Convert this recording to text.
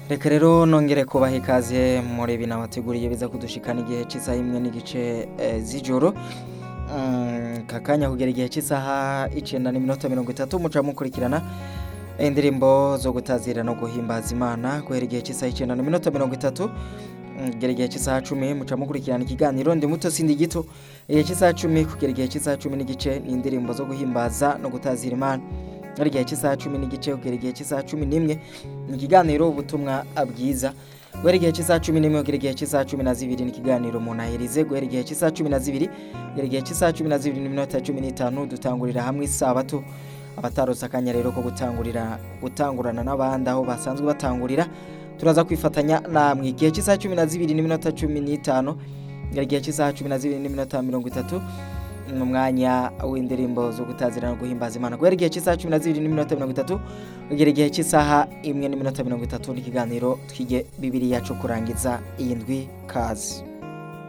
reka rero nongere kubaha ikaze muri ibi nabateguriye biza kudushikana igihe cy'isaha imwe n'igice eh, z'ijoro Mm, kakanya kugera igihe cy'isaha icenda n'iminota mirongo itatu muca mukurikirana indirimbo zo gutazira no guhimbaza imana guhera igihe cy'isaha icenda n'iminota mirongo itatu mm, kugera igihe cy'isaha cumi muca mukurikirana ikiganiro ndi muto sindi gito igihe cy'isaha cumi kugera igihe cy'isaha cumi n'igice ni indirimbo zo guhimbaza no gutazira imana ari igihe cy'isaha cumi n'igice kugera igihe cy'isaha cumi n'imwe ni ikiganiro ubutumwa bwiza guhera igihe cy'isaha cumi n'imwe kugera igihe cy'isaha cumi na zibiri ni ikiganiro munahirize guhera igihe cy'isaha cumi na zibiri kugera igihe cy'isaha cumi na zibiri n'iminota cumi n'itanu dutangurira hamwe isabato abatarose akanya rero ko gutangurira gutangurana n'abandi aho basanzwe batangurira turaza kwifatanya namwe igihe cy'isaha cumi na zibiri n'iminota cumi n'itanu kugera igihe cy'isaha cumi na zibiri n'iminota mirongo itatu ni umwanya w'indirimbo zo gutazira no guhimbaza imana guhera igihe cy'isaha cumi na zibiri n'iminota mirongo itatu kugera igihe cy'isaha imwe n'iminota mirongo itatu n'ikiganiro twige bibiri yacu kurangiza iyi ndwi kazi